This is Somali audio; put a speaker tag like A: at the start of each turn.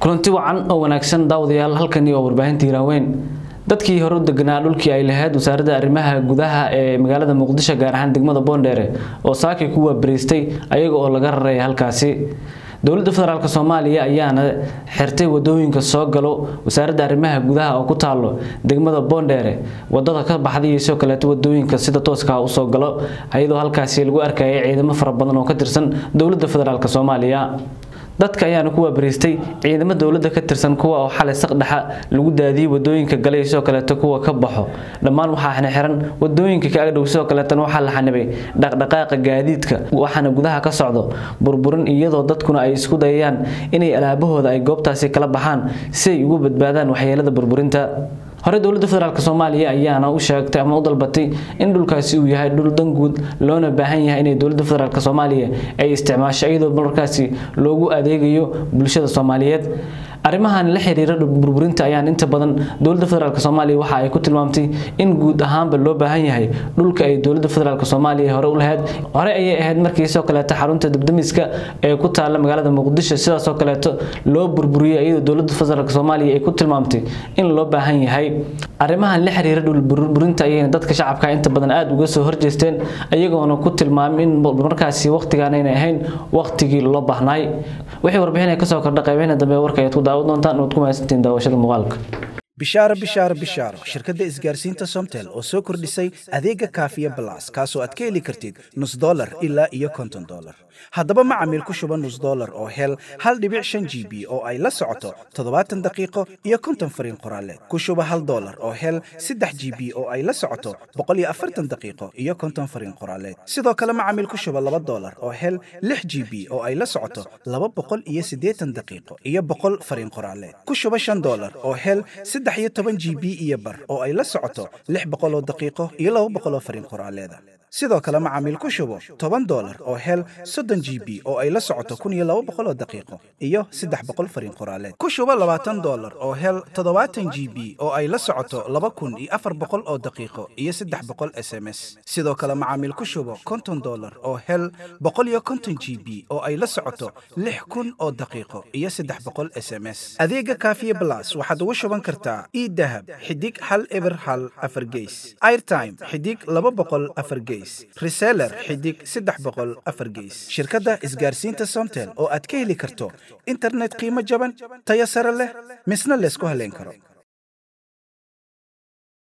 A: kulanti wacan oo wanaagsan daawadayaal halkani waa warbaahinta hiiraaweyn dadkii hore u deganaa dhulkii ay lahayd wasaaradda arrimaha gudaha ee magaalada muqdisho gaar ahaan degmada boondheere oo saakay ku waabariistay ayaga oo laga raray halkaasi dowladda federaalk soomaaliya ayaana xirtay wadooyinka soo galo wasaaradda arrimaha gudaha oo ku taalo degmada boondheere wadada ka baxday iyo sidoo kaleeto wadooyinka sida tooska usoo galo iyadoo halkaasi lagu arkayay ciidamo fara badan oo ka tirsan dowladda federaalk soomaaliya dadka ayaana ku waabariistay ciidamo dowladda ka tirsan kuwa oo xalay saqdhexa lagu daadiyey wadooyinka galay sidoo kaleeto kuwa ka baxo dhammaan waxaa xiran wadooyinka ka agdhow sidoo kaleetana waxaa la xanibay dhaqdhaqaaqa gaadiidka waxaana gudaha ka socdo burburin iyadoo dadkuna ay isku dayayaan inay alaabahooda ay goobtaasi kala baxaan si ay ugu badbaadaan waxyeelada burburinta hore dowladda federaalk soomaaliya ayaana u sheegtay ama u dalbatay in dhulkaasi uu yahay dhul danguud loona baahan yahay inay dowladda federaalk soomaaliya ay isticmaasho iyadoo markaasi loogu adeegayo bulshada soomaaliyeed arrimahan la xiriira burburinta ayaan inta badan dowladda federaalk soomaaliya waxa ay ku tilmaamtay in guud ahaanba loo baahan yahay dhulka ay dowladda federaalk soomaaliya hore u lahayd hore ayay ahayd markii sidoo kaleeto xarunta debdemiska ee ku taala magaalada muqdisho sidaasoo kaleeto loo burburiyey iyadoo dowladda federaalk soomaaliya ay ku tilmaamtay in loo baahan yahay arrimahan la xiriira dhulburburinta ayayna dadka shacabka inta badan aada uga soo horjeesteen ayagoona ku tilmaamay in markaasi waqtigaan aynay ahayn waqtigii loo baahnaay wixii warbixin kasoo kordha qaybahina dambe warka ayaad ku daawan doontaan ood ku mahadsantiin daawashada muuqaalka
B: bishaaro bishaaro bishaaro shirkadda isgaarsiinta somtel oo soo kordhisay adeega kaafiya balas kaasoo aad ka heli kartid nus dolar ilaa iyo konton dolar haddaba macamiil ku shuba nus dolar oo hel hal dhibic shan g b oo ay la socoto toddobaatan daqiiqo iyo konton fariin qoraaleed ku shuba hal dolar oo hel saddex g b oo ay la socoto boqol iyo afartan daqiiqo iyo konton fariin qoraaleed sidoo kale macamiil ku shuba laba dolar oo hel lix g b oo ay la socoto laba boqol iyo siddeetan daqiiqo iyo boqol fariin qoraaleed ku shuba shan dolar oo hel saddex iyo toban g b iyo bar oo ay la socoto lix boqol oo daqiiqo iyo laba boqol oo fariin qoraaleeda sidoo kale macaamiil ku shubo toban dolar oo hel soddon g b oo ay la socoto kun iyo laba boqol oo daqiiqo iyo saddex boqol fariin qoraaleed ku shubo labaatan dolar oo hel toddobaatan g b oo ay la socoto laba kun iyo afar boqol oo daqiiqo iyo saddex boqol s m s sidoo kale macaamiil ku shubo konton dolar oo hel boqol iyo konton g b oo ay la socoto lix kun oo daqiiqo iyo saddex boqol s m s adeega kaafiye blas waxaad ugu shuban kartaa idahab xidig hal eber hal afar geys airtime xidig laba boqol afar geys reseller xidig saddex boqol afar geys shirkadda isgaarsiinta somtel oo aad ka heli karto internet qiimo jaban tayo sare leh misna laysku haleyn karo